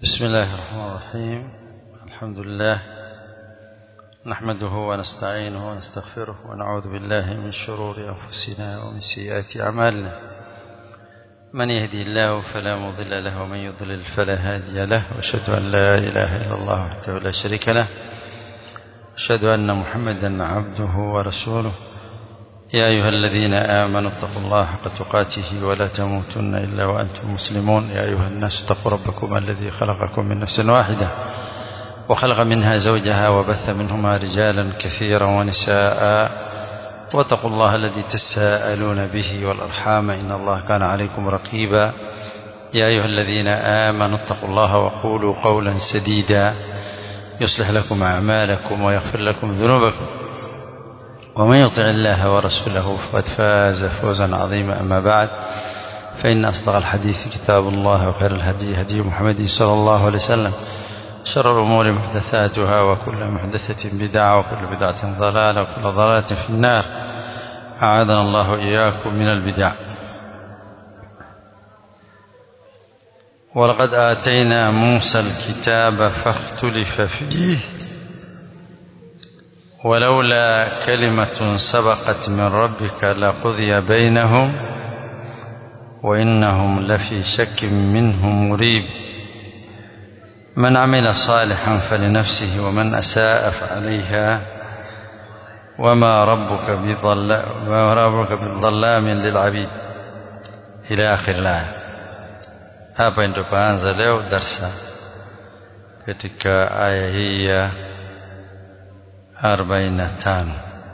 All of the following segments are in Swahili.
بسم الله الرحمن الرحيم الحمد لله نحمده ونستعينه ونستغفره ونعوذ بالله من شرور أنفسنا ومن سيئات أعمالنا من يهدي الله فلا مضل له ومن يضلل فلا هادي له وأشهد أن لا إله إلا الله وحده لا شريك له أشهد أن محمدا عبده ورسوله يا أيها الذين آمنوا اتقوا الله حق تقاته ولا تموتن إلا وأنتم مسلمون يا أيها الناس اتقوا ربكم الذي خلقكم من نفس واحدة وخلق منها زوجها وبث منهما رجالا كثيرا ونساء واتقوا الله الذي تساءلون به والأرحام إن الله كان عليكم رقيبا يا أيها الذين آمنوا اتقوا الله وقولوا قولا سديدا يصلح لكم أعمالكم ويغفر لكم ذنوبكم ومن يطع الله ورسوله فقد فاز فوزا عظيما أما بعد فإن أصدق الحديث كتاب الله وخير الهدي هدي محمد صلى الله عليه وسلم شر الأمور محدثاتها وكل محدثة بدعة وكل بدعة ضلالة وكل ضلالة في النار أعاذنا الله إياكم من البدع ولقد آتينا موسى الكتاب فاختلف فيه ولولا كلمة سبقت من ربك لقضي بينهم وإنهم لفي شك منه مريب من عمل صالحا فلنفسه ومن أساء فعليها وما ربك بظلام وما ربك بظلام للعبيد إلى آخر الآية hapa ndio paanza leo darsa katika aya hii ya 45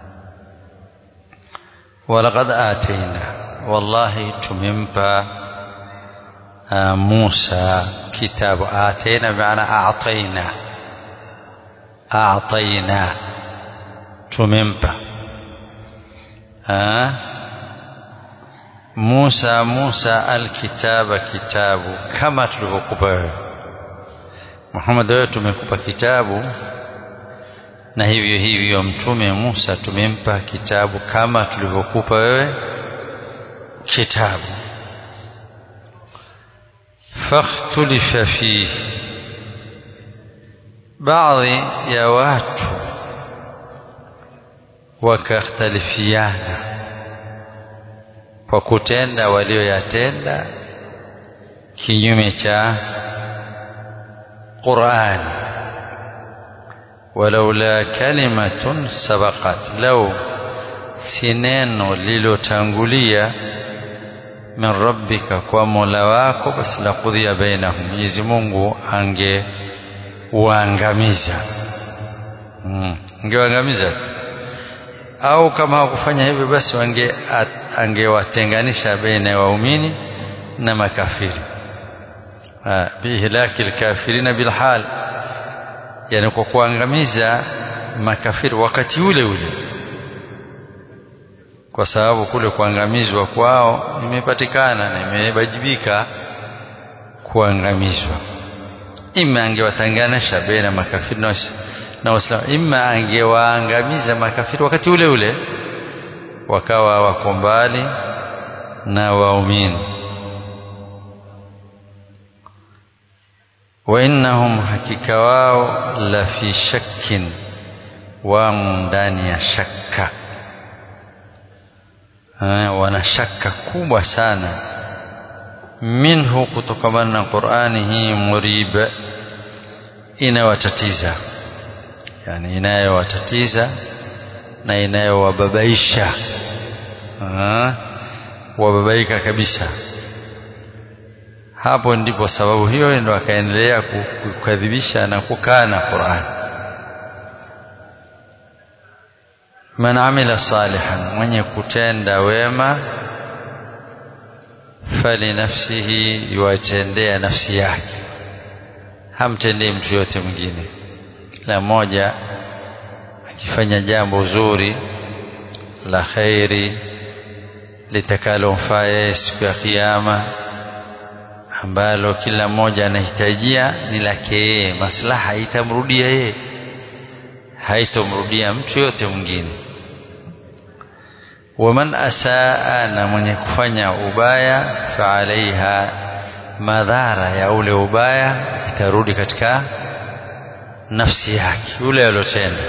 walaqad atayna wallahi tumempa Musa kitabu atayna maana a'tayna a'tayna tumempa Musa Musa alkitaba kitabu kama tulivyokupa wewe Muhammad wewe tumekupa kitabu na hivyo hivyo mtume Musa tumempa kitabu kama tulivyokupa wewe kitabu fakhtulifa fihi baadhi ya watu wakakhtalifiana kwa kutenda walioyatenda kinyume cha Qur'ani walaula kalimatun sabaqat law si neno lilotangulia min rabbika kwa mola wako basi la kudhia bainahum Mwenyezi Mungu ange uangamiza hmm. angewaangamiza au kama hakufanya hivyo basi wange angewatenganisha baina ya waumini na makafiri bihlaki alkafirina bilhal yani kwa kuangamiza makafiri wakati ule ule kwa sababu kule kuangamizwa kwao imepatikana na imewajibika kuangamizwa ima angewatanganisha baina makafiri na waislamu ima angewaangamiza makafiri wakati ule ule wakawa wako mbali na waumini وإنهم hakika wao la fi shakkin wamo ndani ya shakka wana shakka kubwa sana minhu kutokamana na Qur'ani hii muriba inawatatiza yani inayowatatiza na inayowababaisha wababaika kabisa hapo ndipo sababu hiyo ndio akaendelea kukadhibisha na kukana Qur'an man amila salihan mwenye kutenda wema fali nafsihi yuatendea nafsi yake hamtendei mtu yote mwingine kila mmoja akifanya jambo zuri la khairi litakalomfaa yeye siku ya kiyama ambalo kila mmoja anahitajia ni lake yeye maslaha itamrudia yeye haitomrudia mtu yote mwingine waman asaa na mwenye kufanya ubaya fa alaiha madhara ya ule ubaya itarudi katika nafsi yake yule aliyotenda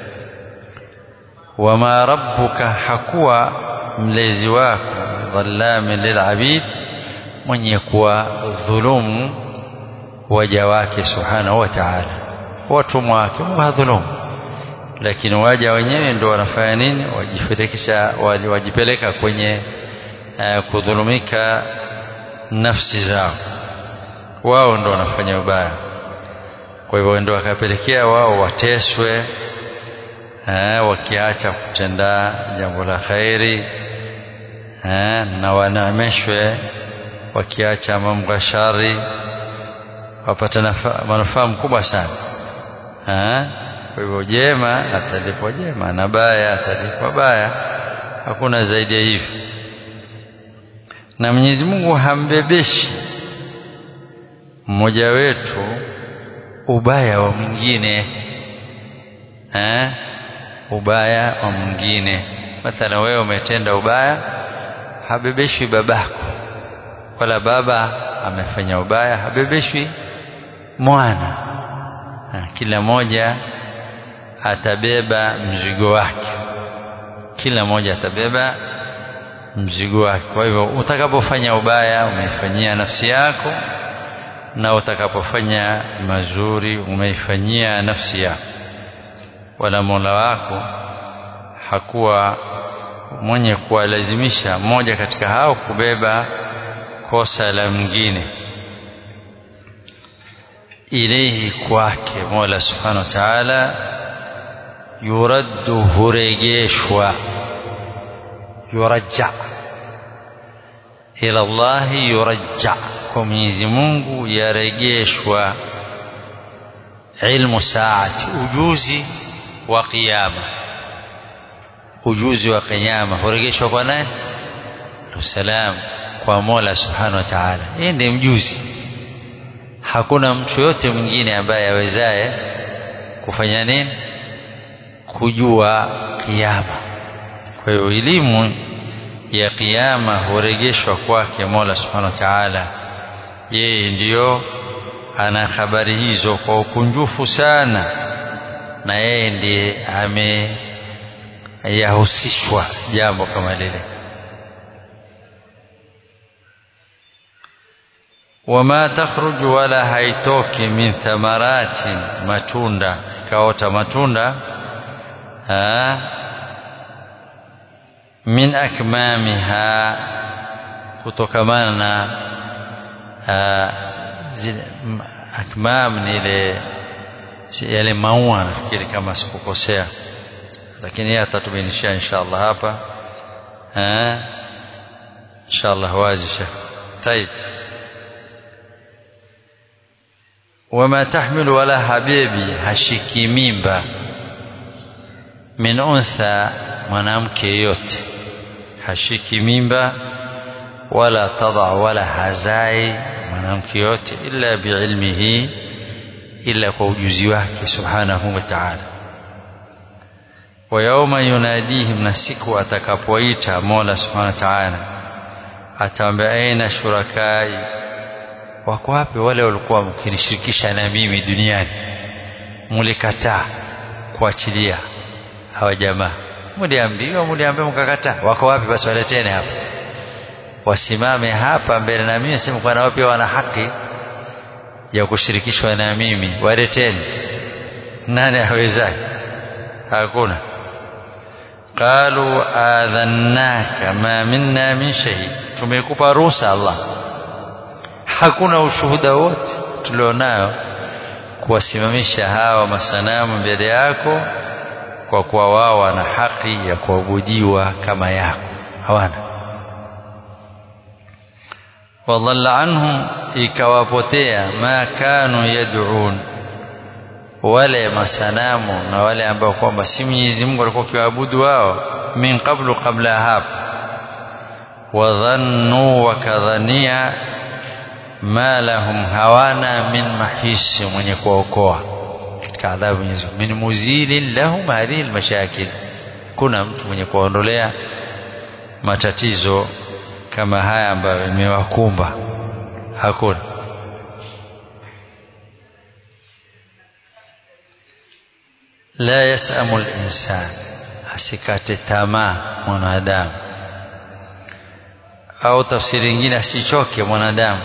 wama rabbuka hakuwa mlezi wako dhallami lilabid mwenye kuwa dhulumu waja wake subhanahu wa ta'ala watumwa wake Mungu hadhulumu lakini waja wenyewe ndio wanafanya nini wajipelekesha wajipeleka kwenye uh, kudhulumika nafsi zao wao ndio wanafanya ubaya kwa hivyo ndio wakapelekea wao wateswe eh, wakiacha kutenda jambo la khairi eh, na wanaameshwe wakiacha mambo ya shari wapata manufaa mkubwa sana eh, kwa hivyo jema atalipwa jema na baya atalipwa baya hakuna zaidi ya hivyo na Mwenyezi Mungu hambebeshi mmoja wetu ubaya wa mwingine eh ubaya wa mwingine mathala wewe umetenda ubaya habebeshwi babako wala baba amefanya ubaya habebeshwi mwana ha, kila moja atabeba mzigo wake kila moja atabeba mzigo wake kwa hivyo utakapofanya ubaya umeifanyia nafsi yako na utakapofanya mazuri umeifanyia nafsi yako wala Mola wako hakuwa mwenye kuwalazimisha mmoja katika hao kubeba kosa la mwingine ilayhi kwake Mola subhanahu wa ta'ala yuraddu hurejeshwa yurajja ila Allah yurajja kwa Mwenyezi Mungu yarejeshwa ilmu saati ujuzi wa kiyama ujuzi wa kiyama hurejeshwa kwa nani salam kwa Mola subhanahu wa ta'ala yeye ndiye mjuzi hakuna mtu yote mwingine ambaye awezaye kufanya nini kujua kiyama kwa hiyo elimu ya kiyama hurejeshwa kwake Mola subhanahu wa ta'ala yeye ndiyo ana habari hizo kwa ukunjufu sana na yeye ndiye ameyahusishwa jambo kama lile wama takhruju wala haitoki min thamaratin matunda ikaota matunda ha min akmamiha kutokamana na zile akmam ni ile yale maua nafikiri kama sikukosea lakini yeye atatubainishia inshallah hapa eh inshallah wazi shekh طيب وما تحمل ولا حبيبي hashiki mimba min untha mwanamke yote hashiki mimba wala tada wala hazai mwanamke yote illa biilmihi illa kwa ujuzi wake subhanahu wa ta'ala wa yawma yunadihim na siku atakapoita Mola subhanahu wa ta'ala ataambia aina shurakai wako wapi wale walikuwa mkinishirikisha na mimi duniani mulikataa kuachilia hawa jamaa muliambiwa muliambiwa mkakataa wako wapi basi waletene hapa wasimame hapa mbele na mimi sema kwa nao pia wana haki ya kushirikishwa na mimi waleteni nani awezaye hakuna qalu adhannaka ma minna min shay tumekupa ruhusa Allah hakuna ushuhuda wote tulionao kuwasimamisha hawa masanamu mbele yako kwa kuwa wao wana haki ya kuabudiwa kama yako hawana wadhalla anhum ikawapotea ma kanu yad'un wale masanamu na wale ambao kwamba si Mwenyezi Mungu walikuwa kiwaabudu wao min qablu qabla hapo wadhannu wakadhania ma lahum hawana min mahisi mwenye kuokoa katika adhabu Mwenyezi Mungu min muzilin lahum hadhihi almashakil kuna mtu mwenye kuondolea matatizo kama haya ambayo imewakumba hakuna la yasamu linsan asikate tamaa mwanadamu au tafsiri nyingine asichoke mwanadamu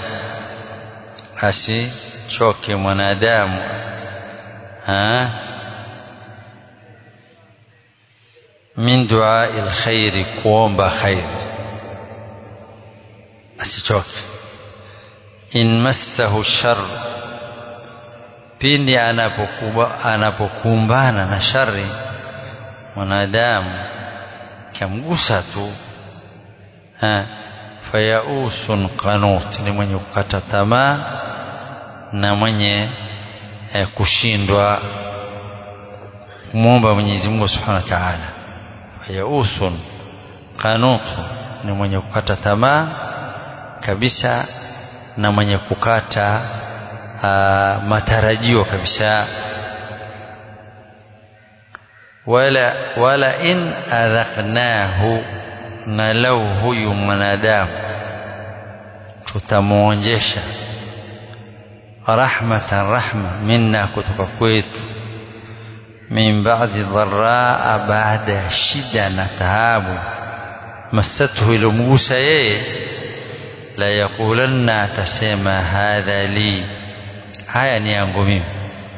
asichoke mwanadamu ha? min duai lkhairi kuomba khairi asichoke in massahu shar pindi anapokumbana na shari mwanadamu kamgusa tu fayausun qanut ni mwenye kukata tamaa na mwenye eh, kushindwa kumwomba Mwenyezi Mungu Subhanahu wa Ta'ala fayausun qanut ni mwenye kukata tamaa kabisa na mwenye kukata aa, matarajio kabisa wala wala in adhaqnahu na lau huyu mwanadamu tutamwonjesha rahmatan rahma minna kutoka kwetu min ba'di dharraa baada ya shida na taabu massathu ilomgusa yeye la yaqulanna atasema hadha li haya ni yangu mimi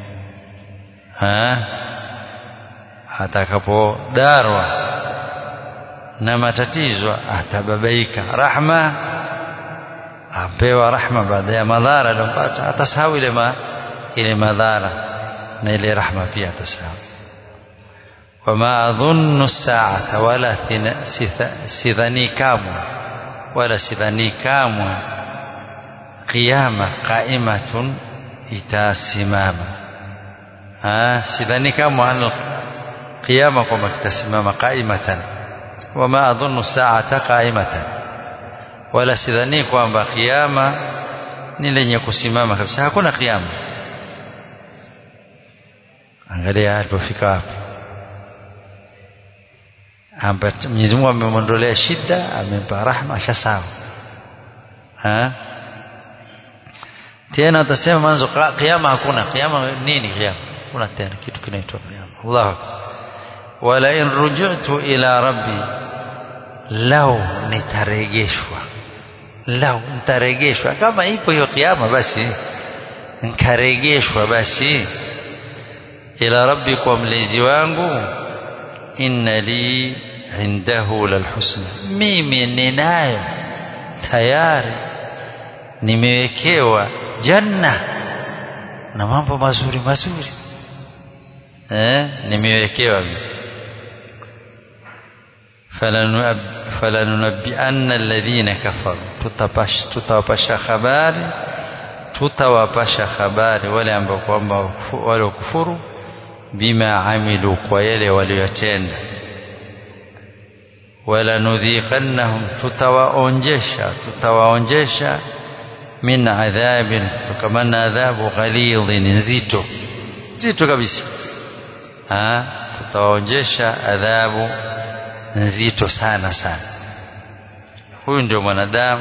atakapodarwa na matatizo atababaika rahma apewa rahma baada ya madhara aliyopata atasahau ile ma, ile madhara na ile rahma pia atasahau wama adhunnu saata wala sidhani kamwe wala sidhani kamwe qiyama qaimatun itasimama sidhani kamwe qiyama kwamba kitasimama qaimatan wama adhunnu saata qaimatan wala sidhani kwamba kiyama ni lenye kusimama kabisa hakuna kiyama angalia alipofika hapo Mwenyezi Mungu amemwondolea shida amempa rahma ashasawa ha tena utasema mwanzo kiyama hakuna kiyama nini kiyama kuna tena kitu kinaitwa kiyama Allahu akbar wala in rujitu ila rabbi lau nitarejeshwa lau nitarejeshwa kama ipo hiyo kiyama basi nkarejeshwa basi ila rabbi kwa mlezi wangu inna li indahu lalhusna mimi ninayo tayari nimewekewa janna na mambo mazuri mazuri eh nimewekewa mimi falanunabbianna alladhina kafaru tutawapasha habari tutawapasha habari wale ambao kwamba wale kufuru bima amilu kwa yale waliyotenda wala nudhiqannahum tutawaonjesha tutawaonjesha min adhabin tukamana adhabu ghalidhin nzito nzito kabisa ha tutawaonjesha adhabu nzito sana sana huyu ndio mwanadamu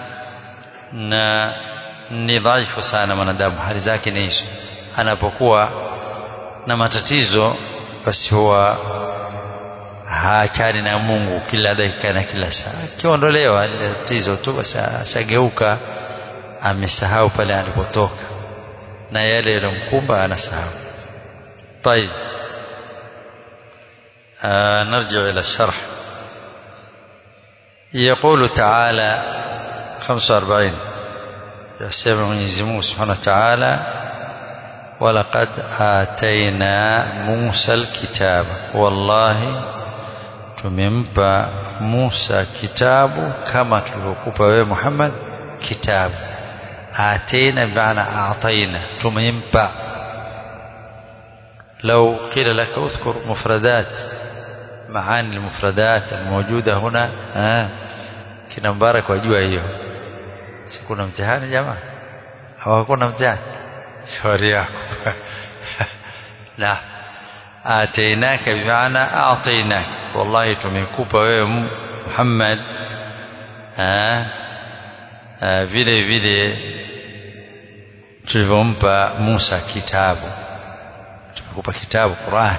na ni dhaifu sana mwanadamu hali zake ni hizo anapokuwa na matatizo basi huwa haachani na Mungu kila dakika na kila saa akiondolewa tatizo tu basi ashageuka amesahau pale alipotoka na yale yalomkumba anasahau طيب آه نرجع إلى الشرح يقول تعالى 45 يسمع Mwenyezi Mungu Subhanahu wa Ta'ala ولقد آتينا موسى الكتاب والله tumempa Musa kitabu kama tulivyokupa wewe Muhammad kitabu atena bimaana ataina tumempa لو قيل لك اذكر مفردات معاني المفردات الموجودة هنا آه. kina Mbarak wajua hiyo si kuna mtihani jamaa hawakuna mtihani shauri yako la atainaka bimaana atainaka wallahi tumekupa wewe Muhammad vile vile tulivyompa Musa kitabu tumekupa kitabu Qur'an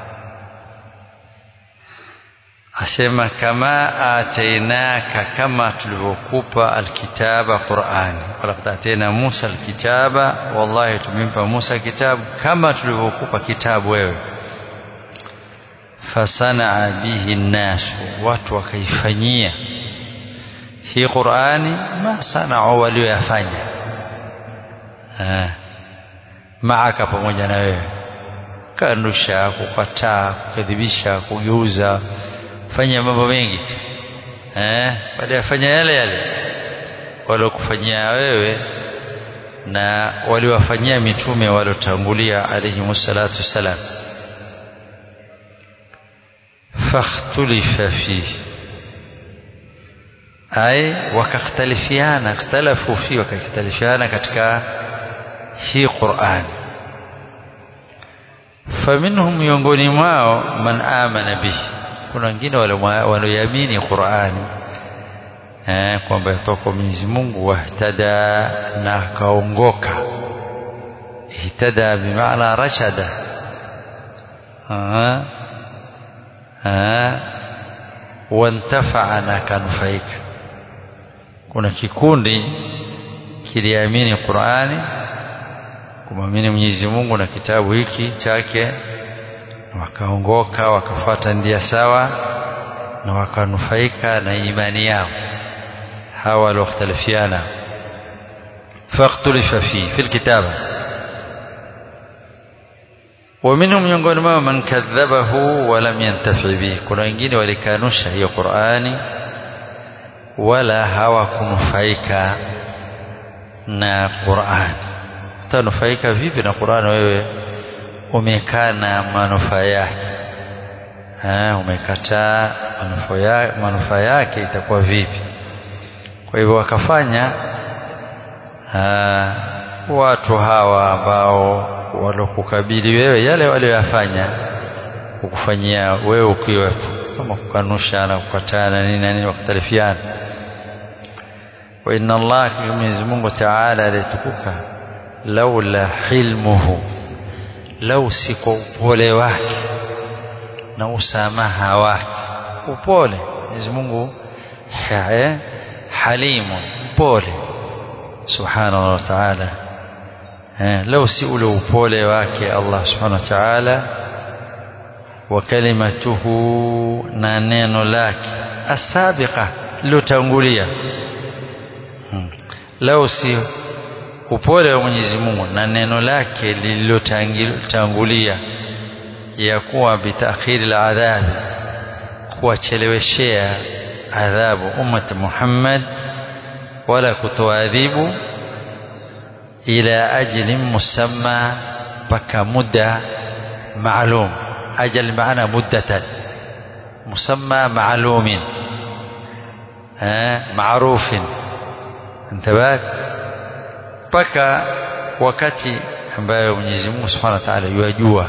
asema kama atainaka kama tulivyokupa alkitaba Qur'ani walaqad atayna Musa alkitaba wallahi tumempa Musa kitabu kama tulivyokupa kitabu wewe fasanaa bihi nnasu watu wakaifanyia hii Qur'ani ma sanao walioyafanya maaka pamoja na wewe kanusha kukataa kukadhibisha kugeuza fanya mambo mengi tu eh baada ya fanya yale yale waliokufanyia wewe na waliwafanyia mitume waliotangulia alayhi wassalatu wassalam fakhtulifa fihi ay wakakhtalifiana ikhtalafu fi wakakhtalifiana katika hii Qur'ani faminhum miongoni mwao man amana bihi kuna wengine walioamini Qur'ani eh kwamba yatoka Mwenyezi Mungu wahtada na kaongoka ihtada bimaana rashada ah ah wantafa'a na kanufaika kuna kikundi kiliamini Qur'ani kumwamini Mwenyezi Mungu na kitabu hiki chake wakaongoka wakafuata ndia sawa na wakanufaika na imani yao hawa walioختلفiana فاختلف فيه في الكتابة ومنهم miongoni mwao man kadhabahu wa lam yantafi bihi kuna wengine walikanusha hiyo Qur'ani wala hawakunufaika na Qur'ani utanufaika vipi na Qur'ani wewe umekaa na manufaa yake umekataa manufaa yake itakuwa vipi kwa hivyo wakafanya aa, watu hawa ambao walokukabili wewe yale walioyafanya kukufanyia wewe ukiwepo kama kukanusha na kukataa na nini na nini wakhtalifiana wa inna Allah Mwenyezi Mungu Ta'ala alitukuka laula hilmuhu lau si kwa upole wake na usamaha wake upole Mwenyezi Mungu halimu mpole subhanahu wa ta'ala lau si ule upole wake Allah subhanahu wa ta'ala wa kalimatuhu na neno lake asabiqa lilotangulia lau si upole wa Mwenyezi Mungu na neno lake lililotangulia ya kuwa bitakhiri aladhabi kuwacheleweshea adhabu ummat Muhammad wala kutoadhibu ila ajli musamma mpaka muda maalum ajal maana muddatan musamma maalumin maarufin انتبهت mpaka wakati ambayo Mwenyezi Mungu Subhanahu wa Ta'ala yajua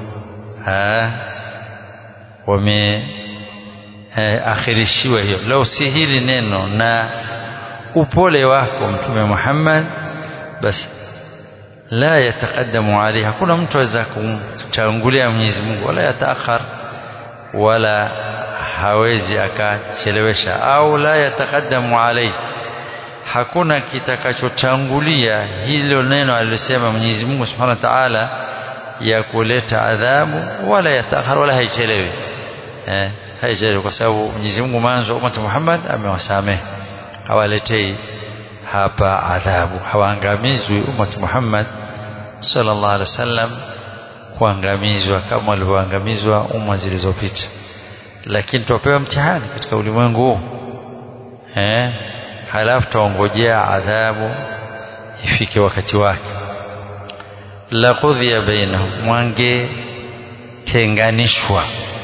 wame akhirishiwa hiyo lau si hili neno na upole wako mtume Muhammad basi la yatakaddamu alayhi hakuna mtu aweza kumtangulia Mwenyezi Mungu wala yataakhar wala hawezi akachelewesha au la yatakaddamu alayhi hakuna kitakachotangulia hilo neno alilosema Mwenyezi Mungu Subhanahu wa Ta'ala ya kuleta adhabu wala yataakhar wala haichelewi eh haichelewi kwa sababu Mwenyezi Mungu mwanzo umma Muhammad amewasamehe hawaletei hapa adhabu hawaangamizwi umma Muhammad sallallahu alaihi wasallam kuangamizwa kama walivyoangamizwa umma zilizopita lakini tupewa mtihani katika ulimwengu huu eh halafu taongojea adhabu ifike wakati wake la qudhiya bainahum mwange tenganishwa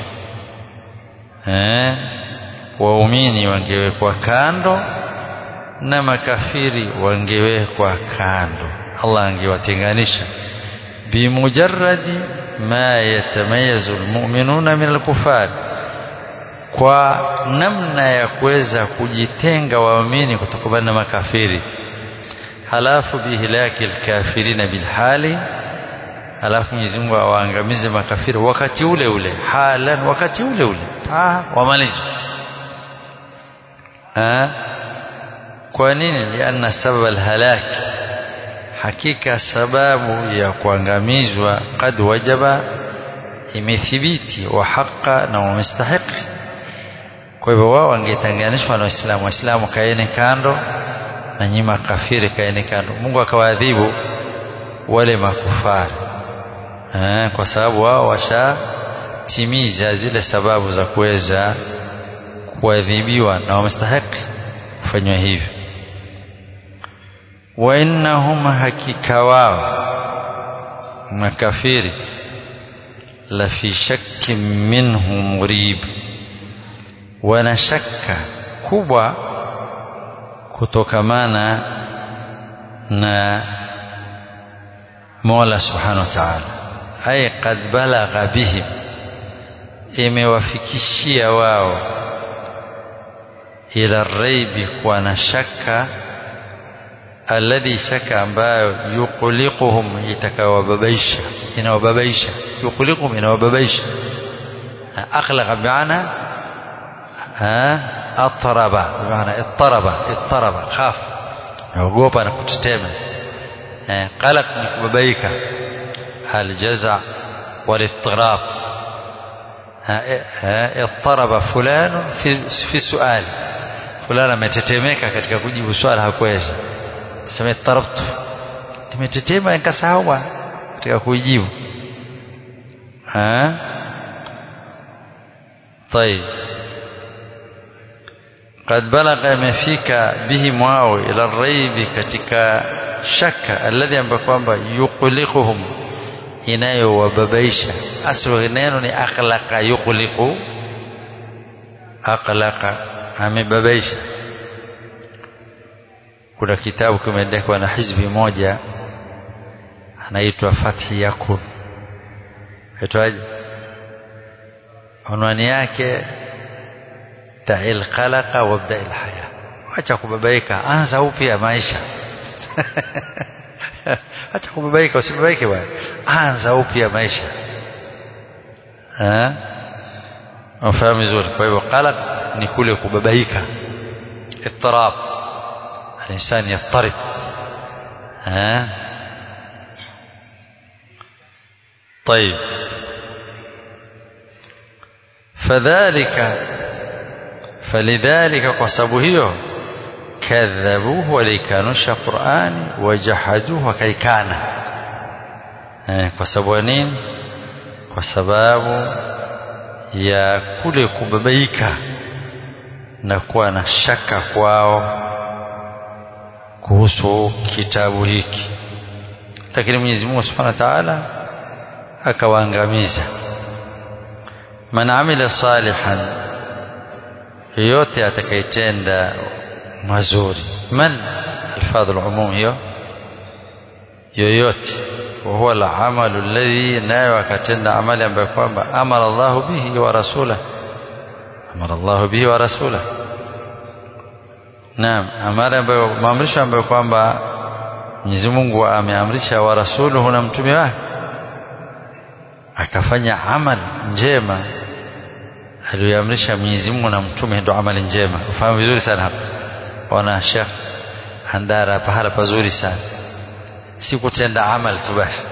eh waumini wangewekwa kando na makafiri wangewekwa kando Allah angewatenganisha bimujarradi ma yatamayazu almu'minuna min alkufar kwa namna ya kuweza kujitenga waamini kutokana na makafiri halafu bihilaki alkafirina bilhali alafu Mwenyezi Mungu awaangamize makafiri wakati ule ule halan wakati ule ule ah wamalizwe ah kwa nini lianna sabab alhalak hakika sababu ya kuangamizwa kad wajaba imethibiti wa haqa na wamestahiki kwa hivyo wao wangetanganishwa na waislamu waislamu kaeni kando na nyinyi makafiri kaeni kando Mungu akawaadhibu wale makufari eh, kwa sababu wao washatimiza zile sababu za kuweza kuadhibiwa na wamestahiki kufanywa hivyo wa innahum hakika wao makafiri la fi shakkin minhu murib wana shaka kubwa kutokamana na Mola Subhanahu wa Ta'ala ay qad balagha bihim imewafikishia wao ila raibi kuwa na shaka alladhi shaka ambayo yuqliquhum itakawababaisha inawababaisha yuqliquhum inawababaisha aqlaqa bi'ana atraba bi'ana ittaraba ittaraba khaf naogopa na kutetema qalaq ni kubabaika الجزع والاضطراب اضطرب فلان في في السؤال فلان ametetemeka katika kujibu swali hakuweza sema ittarabtu nimetetema nikasahau katika kujibu ha طيب قد بلغ مفيك بهم wao ila الريب katika shaka alladhi ambapo kwamba yuqliquhum inayowababaisha aslu neno ni akhlaqa yuqliqu akhlaqa amebabaisha kuna kitabu kimeandikwa na hizbi moja anaitwa Fathi Yakun aitwaje unwani yake ta'il khalaqa wabda il haya acha kubabaika anza upya maisha acha kubabaika usibabaike bwana anza upya maisha eh unafahamu vizuri kwa hivyo qalaq ni kule kubabaika ittirab الانسان يضطرب ها طيب فذلك فلذلك قصبوا هيو كذبوه وليكانوش قرآن وجحدوه وكيكانا kwa sababu nini kwa sababu ya kule kubabaika na kuwa na shaka kwao kuhusu kitabu hiki lakini Mwenyezi Mungu Subhanahu wa Ta'ala akawaangamiza man amila salihan yote atakayetenda mazuri man alfadhul umum hiyo yoyote وهو العمل الذي nayo akatenda amali ambayo kwamba amara Allah bihi wa rasula amara Allah bihi wa rasula naam amara ambayo maamrisho ambayo kwamba Mwenyezi Mungu ameamrisha wa rasuluhu na mtume wake akafanya amal njema aliyoamrisha Mwenyezi Mungu na mtume ndio amali njema ufahamu vizuri sana hapa wana Sheikh Handara pahala pazuri sana si kutenda amal tu basi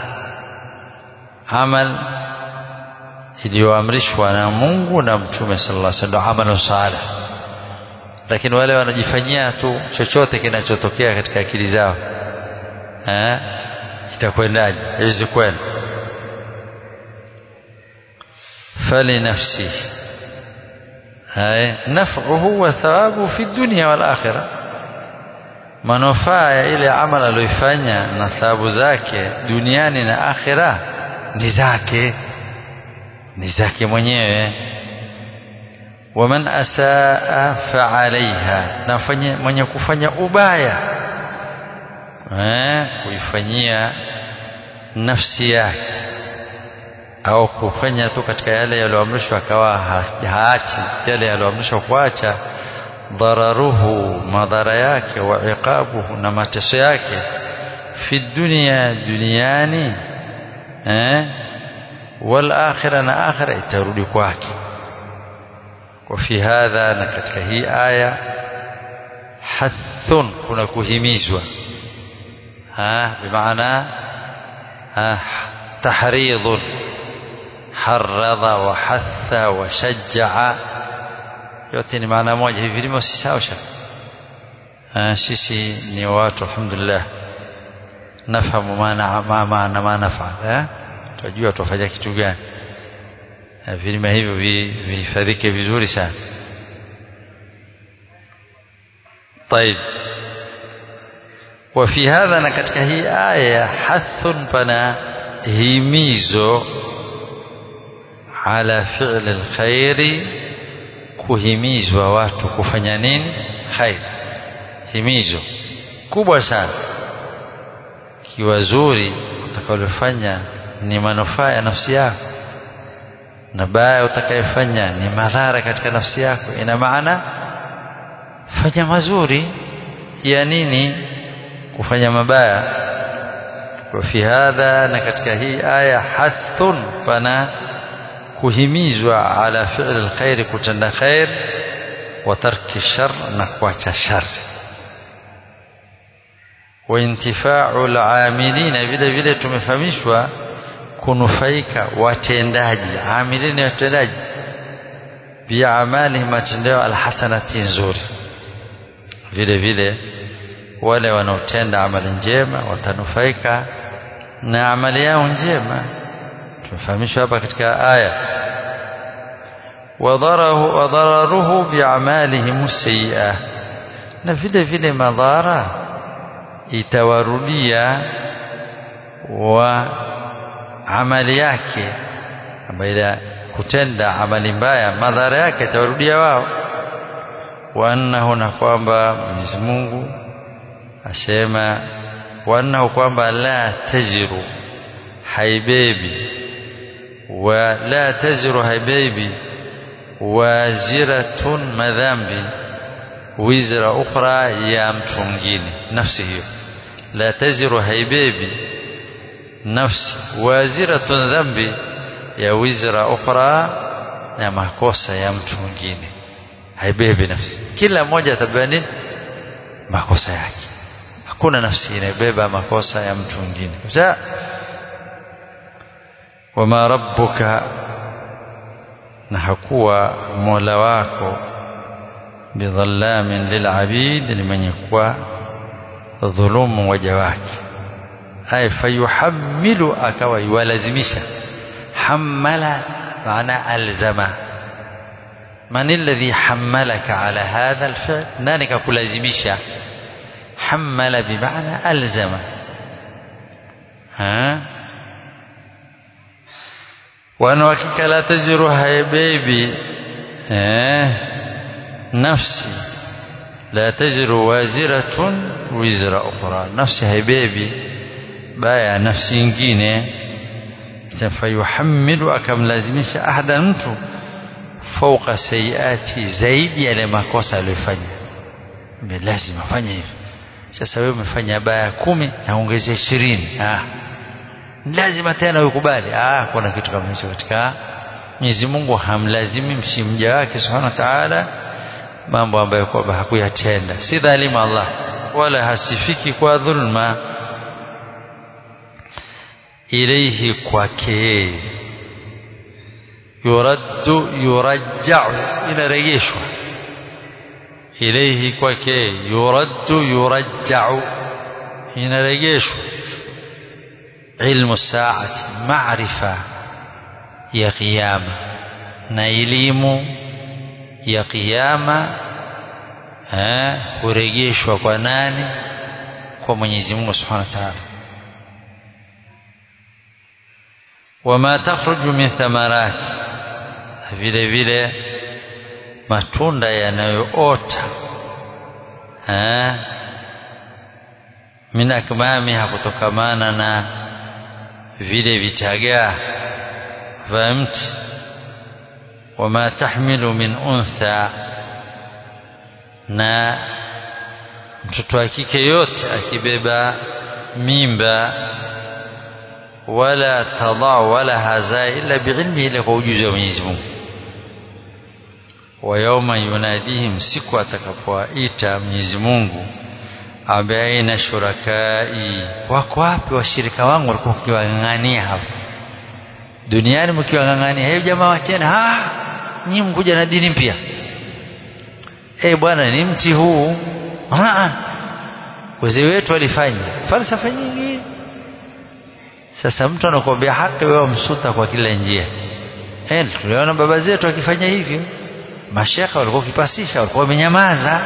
amal iliyoamrishwa na Mungu na mtume sallallahu alaihi wasallam amalu salih lakini wale wanajifanyia tu chochote kinachotokea katika akili zao eh itakwendaje haiwezi kwenda fali nafsi hai naf'uhu wa thawabu fi dunya wal akhirah manufaa ya ile amali aliyoifanya na thawabu zake duniani na akhira ni zake ni zake mwenyewe waman asaa faalaiha na mwenye kufanya ubaya eh kuifanyia nafsi yake au kufanya tu katika yale yaliyoamrishwa akawa haachi yale yaliyoamrishwa kuacha dhararuhu madhara yake wa iqabuhu na mateso yake fi dunia duniani eh wal akhirah na akhirah itarudi kwake kwa fi hadha na katika hii aya hathun kuna kuhimizwa ha bimaana tahridun harradha wa hatha wa shajja'a yote ni maana moja hivi vilimo si sawa sisi ni watu alhamdulillah nafahamu maana maana ma nafaa tunajua tufanya kitu gani vilima hivyo vihifadhike vizuri sana طيب وفي هذا na katika hii aya hathun pana himizo ala fi'l alkhairi kuhimizwa watu kufanya nini khair himizo kubwa sana kiwa zuri utakalofanya ni manufaa ya nafsi yako na baya utakayofanya ni madhara katika nafsi yako ina maana fanya mazuri ya nini kufanya mabaya wa fi hadha na katika hii aya hathun pana kuhimizwa ala fi'l alkhair kutenda khair wa tarki shar na kuacha shar wa intifa'u al'amilina vile vile tumefahamishwa kunufaika watendaji amilini watendaji biamali matendeo alhasanati nzuri vile vile wale wanaotenda amali njema watanufaika na amali yao njema tumefahamishwa hapa katika aya wadharahu wadhararuhu biamalihim sayyi'ah na vile vile madhara itawarudia wa amali yake ambayo kutenda amali mbaya madhara yake itawarudia wao wa annahu na kwamba Mwenyezi Mungu asema wa annahu kwamba la tajiru haibebi wa la tajiru haibebi waziratun madhambi wizra ukhra ya mtu mwingine nafsi hiyo la taziru haibebi nafsi waziratun dhambi ya wizra ukhra ya makosa ya mtu mwingine haibebi nafsi kila mmoja atabeba nini makosa yake hakuna nafsi inabeba makosa ya mtu mwingine sasa wama rabbuka na hakuwa mola wako bidhallamin lilabid ni mwenye kuwa dhulumu waja wake ay fayuhammilu akawa yuwalazimisha hammala maana alzama man alladhi hammalaka ala hadha alfi'l nani kakulazimisha hammala bimaana alzama ha wana hakika la taziru haibebi eh nafsi la taziru waziratun wizra ukhra nafsi haibebi baya nafsi nyingine fayuhammilu akamlazimisha ahada mtu fauka sayiati zaidi yale makosa aliyofanya lazima fanya hivyo sasa wewe umefanya baya kumi naongezea ishirini ah lazima tena ukubali ah kuna kitu kama hicho katika Mwenyezi Mungu hamlazimi mja wake Subhanahu wa Ta'ala mambo ambayo kwamba hakuyatenda si dhalimu Allah wala hasifiki kwa dhulma ilayhi kwake yuraddu yurajja'u inarejeshwa ilayhi kwake yuraddu yurajja'u inarejeshwa ilmu saati maarifa ya kiyama na elimu ya kiyama hurejeshwa kwa nani kwa Mwenyezi Mungu Subhanahu wa Ta'ala wama takhruju min thamarati vile vile matunda yanayoota min akmamiha kutokamana na vile vitagaa vya mti wama tahmilu min untha na mtoto wa kike yote akibeba mimba wala tadaa wala hazaa illa biilmi ila kwa ujuzi wa Mwenyezi Mungu wa yauma yunadihim siku atakapowaita Mwenyezi Mungu ambaye aina shurakai wako wapi washirika wangu walikuwa mkiwang'ang'ania hapa duniani mkiwang'ang'ania hebu jamaa wacheni ah nyinyi mkuja na dini mpya eh bwana ni mti huu ah wazee wetu walifanya falsafa nyingi sasa mtu anakuambia haki wewe msuta kwa kila njia eh tuliona baba zetu wakifanya hivyo mashekha walikuwa wakipasisha walikuwa wamenyamaza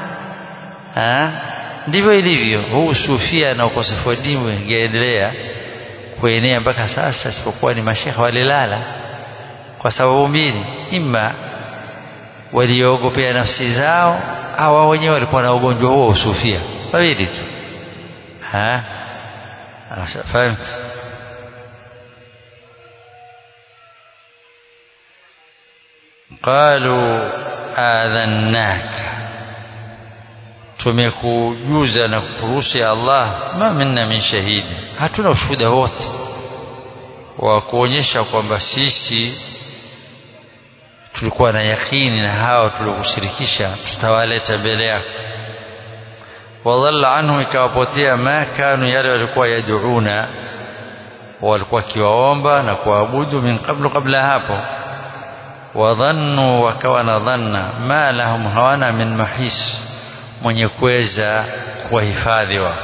ndivyo ilivyo huu sufia na ukosefu wa dini ungeendelea kuenea mpaka sasa isipokuwa ni mashekha walilala kwa sababu mbili ima waliogopea nafsi zao au wao wenyewe walikuwa na ugonjwa huo usufia wawili tu fahamt qalu adhannaka tumekujuza na kukuruhusu ya Allah ma minna min shahidi hatuna ushuhuda wote wa kuonyesha kwamba sisi tulikuwa na yakini na hao tuliokushirikisha tutawaleta mbele yako wadhalla anhu ikawapotea ma kanu yale walikuwa yaduuna walikuwa wakiwaomba na kuabudu min qablu qabla hapo wadhannu wakawa na dhanna ma lahum hawana min mahis mwenye kuweza kuwahifadhi wao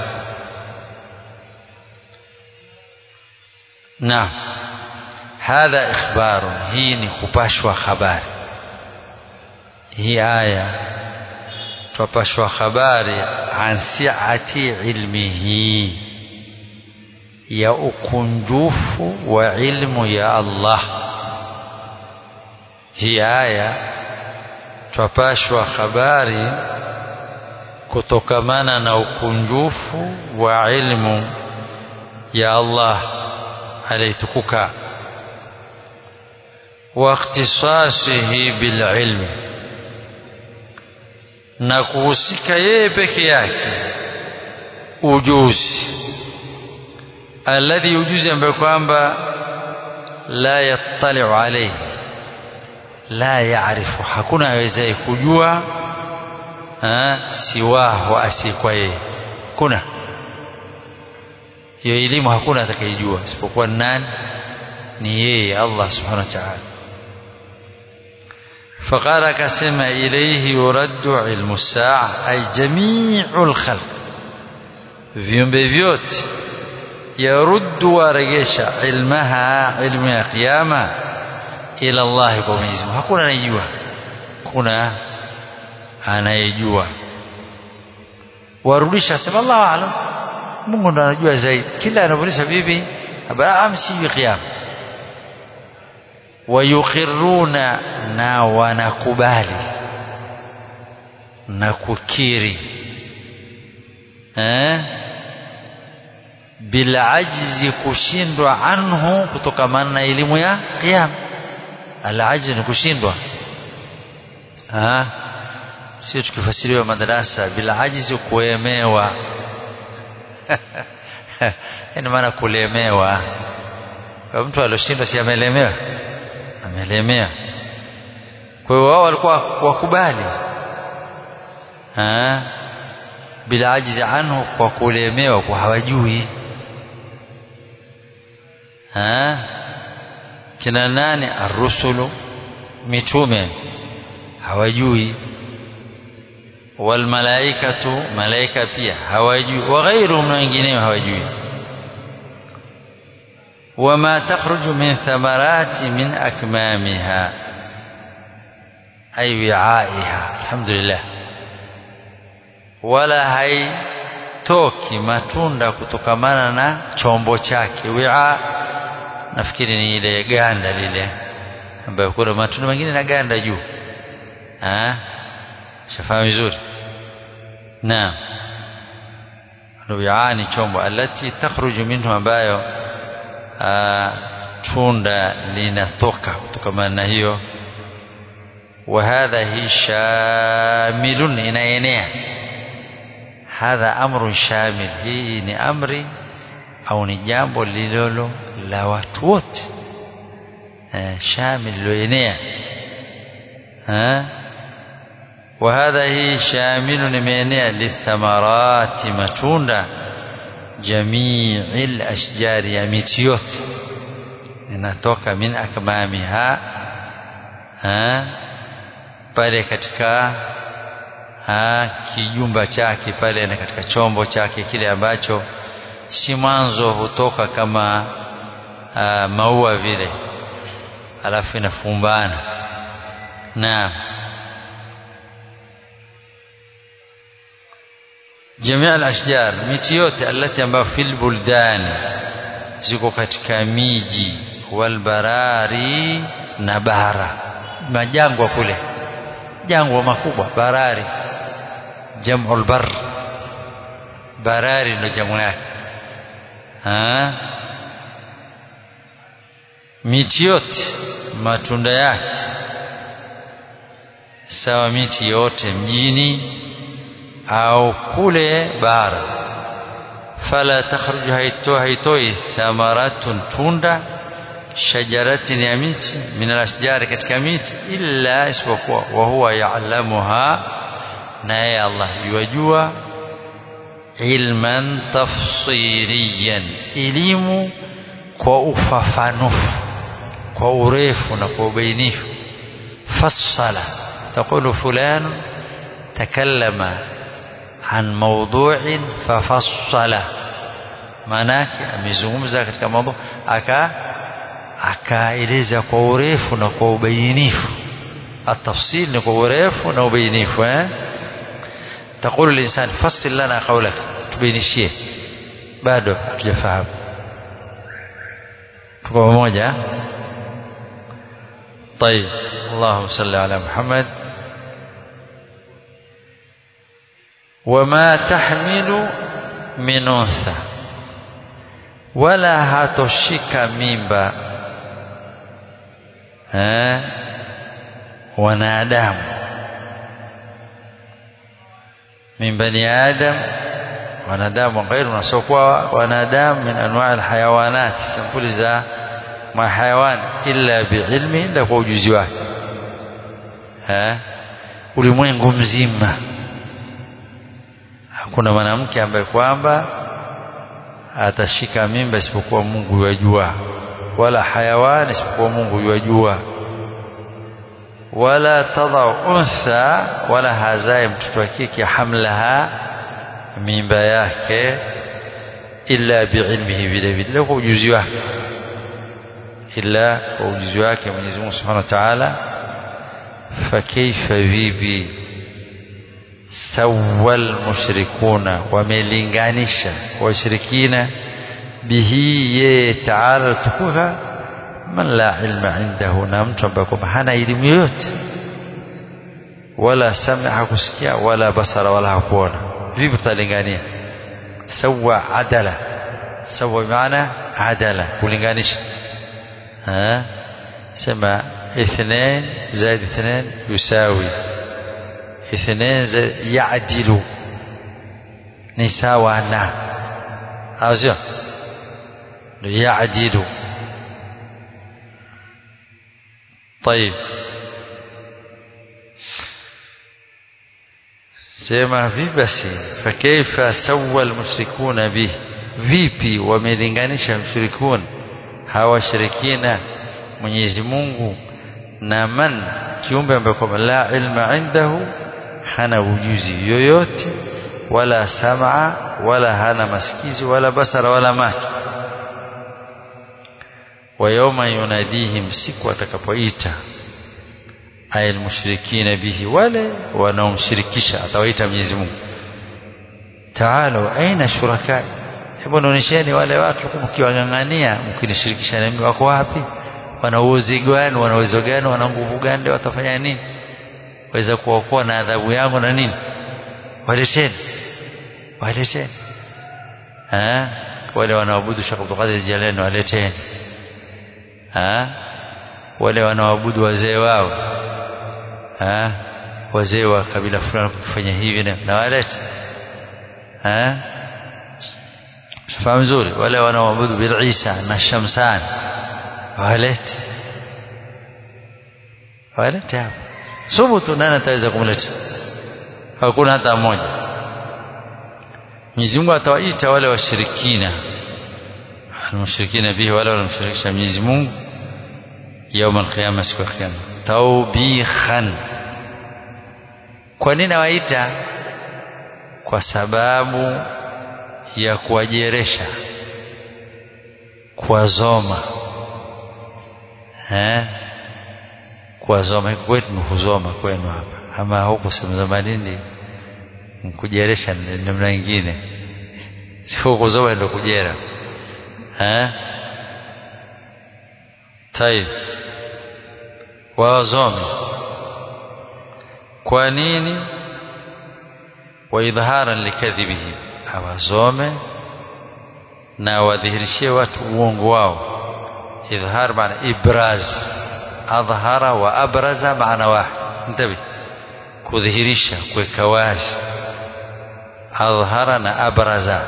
naam hadha ikhbaru hii ni kupashwa habari hii aya twapashwa habari an siati ilmihi ya ukunjufu wa ilmu ya Allah hii aya twapashwa habari kutokamana na ukunjufu wa ilmu ya Allah alitukuka wa ikhtisasihi bil ilmi na kuhusika yeye peke yake ujuzi alladhi ujuzi ambayo kwamba la yattali'u alayhi la yaarifu hakuna awezaye kujua siwahu asiyekuwa yeye kuna hiyo elimu hakuna atakayejua isipokuwa nani ni yeye Allah subhanahu wa ta'ala فقال كسم إليه يرد علم الساعة أي جميع الخلق viumbe vyote yaruddu waregesha ilmaha ilmu ya kiyama ila Allah kwa Mwenyezi Mungu hakuna anayejua kuna anayejua warudisha sema Allahu aalam Mungu ndo anajua zaidi kila anavyouliza bibi Abraham sijui kiyama wayukhiruna na wanakubali na kukiri eh bila ajzi kushindwa anhu kutokamana na elimu ya kiyama alajzi ni kushindwa ah sio tukifasiriwa madarasa bila ajizi kuemewa ina maana kulemewa kwa mtu alioshindwa si amelemewa amelemewa kwa hiyo wao walikuwa wakubali bila ajizi anhu kwa kulemewa kwa hawajui kina nani arrusulu mitume hawajui walmalaikatu malaika pia hawajui waghairuhum na wengineo hawajui wama takhruju min thamarati min akmamiha ay wi'aiha alhamdulillah wala haitoki matunda kutokamana na chombo chake wi'a nafikiri ni ile ganda lile ambayo kuna matunda mengine na ganda juu ah shafahamu vizuri naam wi'ani chombo alati takhruju minhu ambayo tunda linatoka kutokana na hiyo wa hadha hi shamilun inaenea hadha amrun shamil hii ni amri au ni jambo lililo la watu wote eh, shamil liloenea وهذا هي شامل imeenea lithamarati matunda jamiil ashjari ya miti yote inatoka min akmamiha pale katika ha, kijumba chake pale na katika chombo chake kile ambacho si mwanzo hutoka kama ha, maua vile alafu inafumbana naam جميع الأشجار miti yote alati ambayo fil buldani ziko katika miji walbarari na bara majangwa kule jangwa makubwa barari jam'ul bar barari ndio jamu yake miti yote matunda yake sawa miti yote mjini au kule bara fala takhruju haitoi haitoi thamaratun tunda shajaratin ya miti min alasjari katika miti illa isipokuwa wa huwa ya'lamuha naye Allah yajua ilman tafsiriyan elimu kwa ufafanufu kwa urefu na kwa ubainifu fassala taqulu fulan takallama عن موضوع ففصله manake amezungumza katika mambo aka akaeleza kwa urefu na kwa ubainifu atafsil ni kwa urefu na ubainifu eh تقول الانسان فصل لنا قولك tubainishie bado hatujafahamu tuko pamoja طيب اللهم صل على محمد وما تحمل من أنثى ولا hatoshika mimba eh wanadamu min bani adam wanadamu غير nasokuwa wanadamu min anwa' alhayawanat sampuli za mahayawan illa biilmi illa kwa ujuzi wake eh ulimwengu mzima hakuna mwanamke ambaye kwamba atashika mimba isipokuwa Mungu yajua wala hayawani isipokuwa Mungu yajua wala tadau untha wala hazae mtoto wa kike hamlaha mimba yake illa biilmihi vile vile kwa ujuzi wake illa kwa ujuzi wake Mwenyezi Mungu Subhanahu wa Ta'ala fakaifa vipi sawal mushrikuna wamelinganisha washirikina bihi ye taala tukuka man la ilma indahu na mtu ambaye kwamba hana elimu yoyote wala samia hakusikia wala basara wala hakuona vipi tutalingania sawa adala sawa maana adala kulinganisha ها سمع اثنين زائد اثنين يساوي اثنين زائد يعدل نساوى نا أزيو يعدل طيب sema vipi basi fakaifa sawa almushrikuna bih vipi wamelinganisha mshirikun hawashirikina Mwenyezi Mungu na man kiumbe ambaye kwamba la ilma indahu hana ujuzi yoyote wala sam'a wala hana masikizi wala basara wala macho wa yawma yunadihim siku atakapoita ayal mushrikina bihi wale wanaomshirikisha atawaita Mwenyezi Mungu taalu aina shuraka hebu nionyesheni wale watu mkiwang'ang'ania mkinishirikisha na mimi wako wapi wana uwezo gani wana uwezo gani wana nguvu gani watafanya nini waweza kuokoa na adhabu yangu na nini waleteni waleteni eh wale wanaoabudu Sheikh Abdul Qadir Jilani waleteni eh wale wanaoabudu wazee wao eh wazee wa kabila fulani kufanya hivi na walete eh fahamu vizuri wale wanaoabudu bil Isa na Shamsan walete walete hapa subutu nani ataweza kumleta hakuna hata mmoja Mwenyezi Mungu atawaita wale washirikina almushrikina bihi wale wanamshirikisha Mwenyezi Mungu يوم القيامة siku ya kiyama taubikhan kwa nini awaita kwa sababu ya kuwajeresha kuwazoma eh kuwazoma kwetu ni kuzoma kwenu hapa ama huku semzoma nini kujeresha namna nyingine sio kuzoma ndio kujera eh طيب wawazome kwa nini wa idharan likadhibihim hawazome na wadhihirishie watu uongo wao idhhar maana ibraz adhhara wa abraza maana wahid ntabi kudhihirisha kuweka wazi adhhara na abraza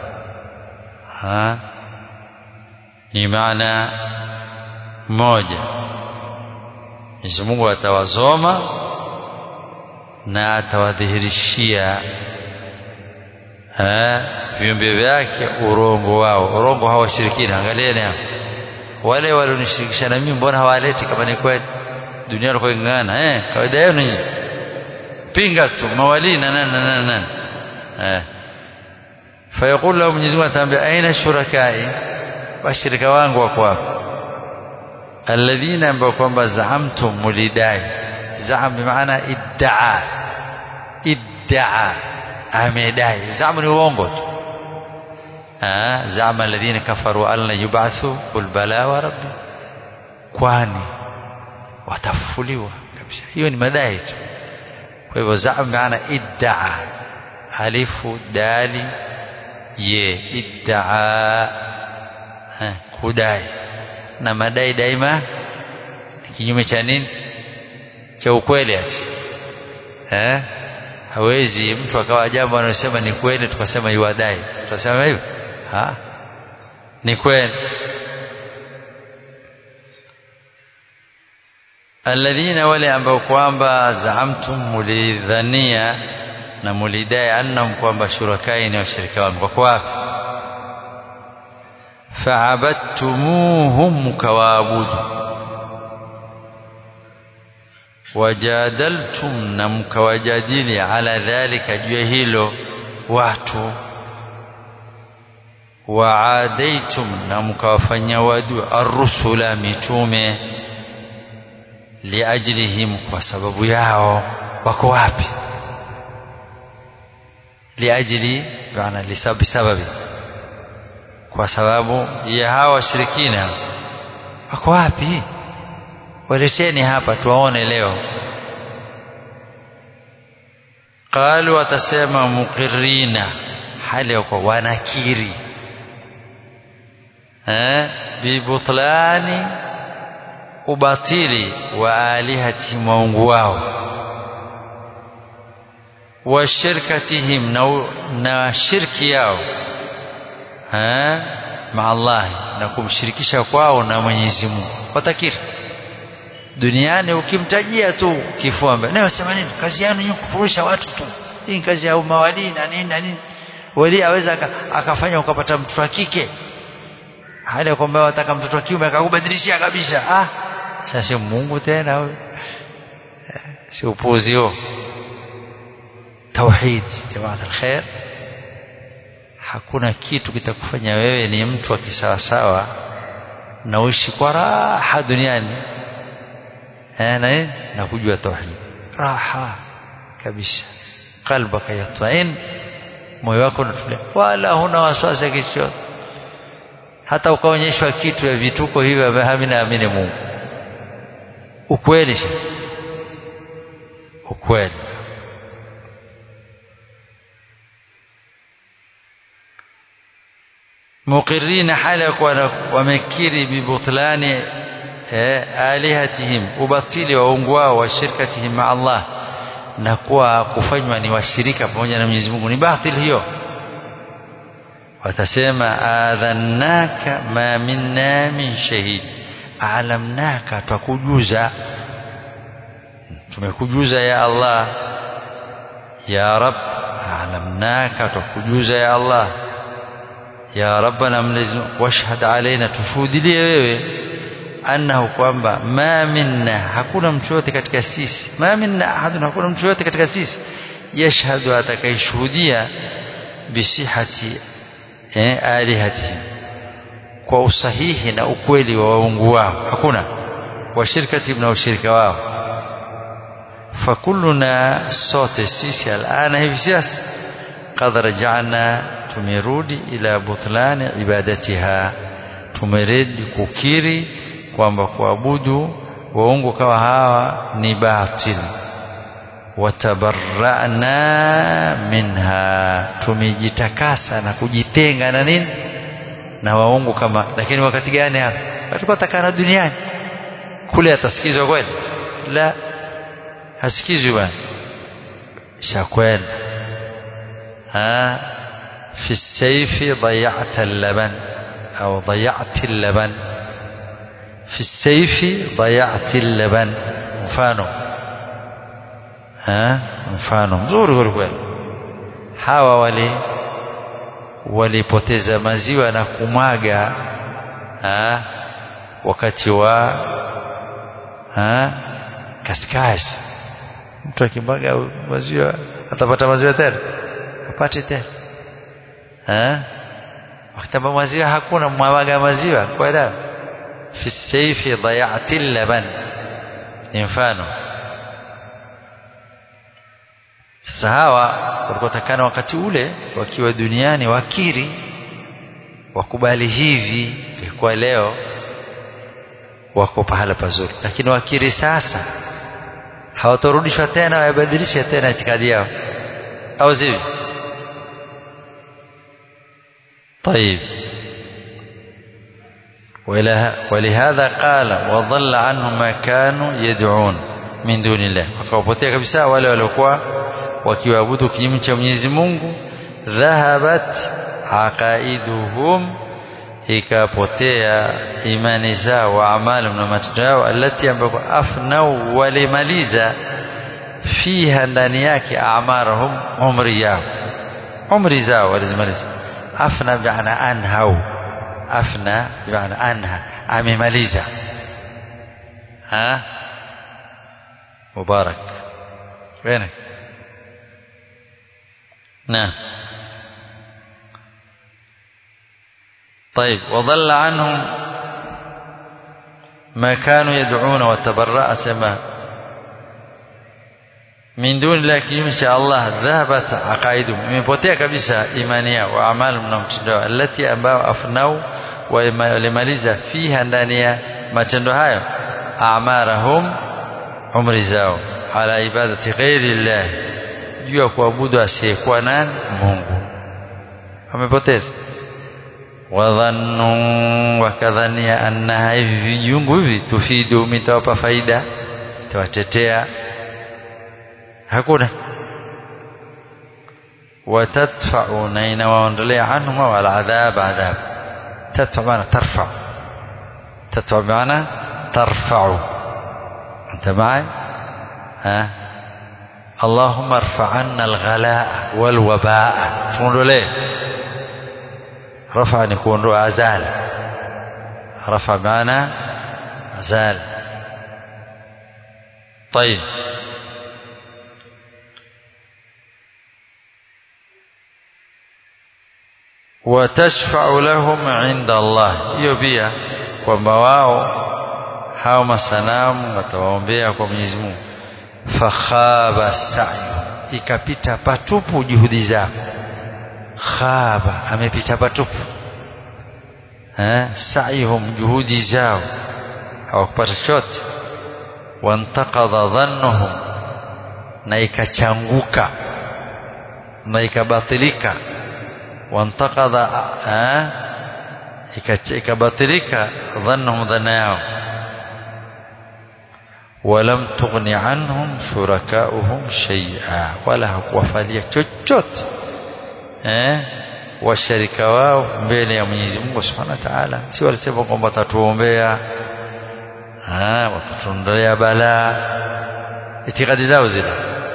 ha ni maana moja Mwenyezi Mungu atawazoma na atawadhihirishia viumbe vyake urongo wao urongo hawa washirikina angalieni hapa wale walionishirikisha na mimi mbona hawaleti kama ni kweli dunia ilikuwa ingana eh kawaida yenu nyinyi pinga tu mawali na nani na nani nani eh fayaqul lahu Mwenyezi Mungu ataambia aina shurakai washirika wangu wako wapi alladhina ambao kwamba zaamtum mulidai zaam bimaana iddaa iddaa amedai zaam ni uongo tu zaama alladhina kafaru an la yub'athu qul bala wa rabbi kwani watafufuliwa kabisa hiyo ni madai tu kwa hivyo zaam maana iddaa alifu dali ye iddaa kudai na madai daima ni kinyume cha nini cha ukweli ati eh hawezi mtu akawa jambo anasema ni kweli tukasema yuadai tutasema hivyo ha ni kweli alladhina wale ambao kwamba zaamtum mulidhania na mulidai annahum kwamba shurakai ni washirika wangu wako wapi فعبدتموهم مكوابود وجادلتم نمكوجادلي على ذلك جهيلو watu waadaitum na mkawafanyia wadu arrusula mitume liajlihim kwa sababu yao wako wapi liajli maana lisababi sababi kwa sababu ya hawa washirikina wako wapi waleteni hapa tuwaone leo qalu watasema muqirrina hali ya kwa wanakiri eh bibutlani ubatili wa alihati maungu wao wa shirkatihim na, na shirki yao maa Allah na kumshirikisha kwao na Mwenyezi Mungu watakiri duniani ukimtajia tu kifua mbele leo sema nini kazi yenu ni kufurusha watu tu hii kazi ya mawali na nini na nini wali aweza akafanya ukapata mtoto wa kike hali ya kwamba wataka mtoto wa kiume akakubadilishia kabisa ah sasa Mungu tena huyo si upuzi huo tauhid jamaa alkhair hakuna kitu kitakufanya wewe ni mtu wa kisawasawa na uishi kwa raha duniani eh, na, na kujua tauhid raha kabisa qalbaka yatmain moyo wako unatulia wala huna wasiwasi kichochote hata ukaonyeshwa kitu ya vituko hivyo havina amini Mungu ukweli ukweli muqirrina hala kwa wamekiri bibutlani alihatihim ubatili wa ungu wao wa shirkatihim ma Allah na kuwa kufanywa ni washirika pamoja na Mwenyezi Mungu ni batil hiyo watasema adhannaka ma minna min shahid alamnaka twakujuza tumekujuza ya Allah ya rab alamnaka twakujuza ya Allah ya rabbana mlezi washhad alaina tushuhudilie wewe annahu kwamba ma minna hakuna mtu yote katika sisi ma minna ahadun hakuna mtu yote katika sisi yashhadu atakayeshuhudia bisihati eh, alihatihim kwa usahihi na ukweli wa waungu wao hakuna washirkati na ushirika wao fakulluna sote sisi alana hivi sasa qad rajana tumerudi ila butlani ibadatiha tumerudi kukiri kwamba kuabudu waungu kawa hawa ni batil watabarra'na minha tumejitakasa na kujitenga na nini na waungu kama lakini wakati gani hapa tulikuwa takana duniani kule atasikizwa kweli la hasikizwi bwana shakwenda ha في السيف ضيعت اللبن أو ضيعت اللبن في السيف ضيعت اللبن mfano ha mfano mzuri kweli kweli hawa wali walipoteza maziwa na kumwaga ha wakati wa ha kaskasi mtu akimwaga maziwa atapata maziwa tena apate tena ha wakati ambao maziwa hakuna mwaga maziwa kwa hiyo fi sayfi dhayati laban ni mfano sasa hawa walikuwa takana wakati ule wakiwa duniani wakiri wakubali hivi kwa leo wako pahala pazuri lakini wakiri sasa hawatorudishwa tena wabadilishe tena itikadi yao au zivi طيب ولهذا قال وضل عنهم ما كانوا يدعون من دون الله wakawapotea kabisa wale waliokuwa wakiwaabudu kinyume cha Mwenyezi Mungu dhahabat aqaiduhum ikapotea imani zao wa amali na matendo yao alati ambako afnau walimaliza fiha ndani yake amarahum umri yao umri zao walizimaliza afna bi'ana anhau afna bi'ana anha amemaliza ha mubarak وينك نعم طيب وضل عنهم ما كانوا يدعون وتبرأ سما من دون الله kinyume cha Allah dhahabat aqaidum imepotea kabisa imani yao wa amalu na mtindo alati ambao afnau walimaliza fiha ndani ya matendo hayo amarahum umri zao ala ibadati ghairi llah juu ya kuabudu asiyekuwa nani Mungu wamepoteza wadhannu wakadhania annaha hivi vijungu hivi tufidu mitawapa faida itawatetea hakuna watadfa'u na inawaondolea anhum wal adhab adhab tadfa maana tarfa tadfa maana tarfa'u anta ma'i ha اللهم ارفع عنا الغلاء والوباء tuondolee رفع نكون أزال رفع معنا أزال طيب وتشفع لهم عند الله hiyo pia kwamba wao hao masanamu watawaombea kwa Mwenyezi Mungu fakhaba sa'yu ikapita patupu juhudi zao khaba amepita patupu eh sa'ihum juhudi zao hawakupata chochote wantaqadha dhannuhum na ikachanguka na ikabatilika wantaqadha eh ikabatilika dhannuhum dhanna yao ولم تغن عنهم شركاؤهم شيئا ولا hakuwafalia chochote eh washirika wao mbele ya Mwenyezi Mungu Subhanahu wa Ta'ala si walisema kwamba watatuombea ah watatuondolea balaa itikadi zao zile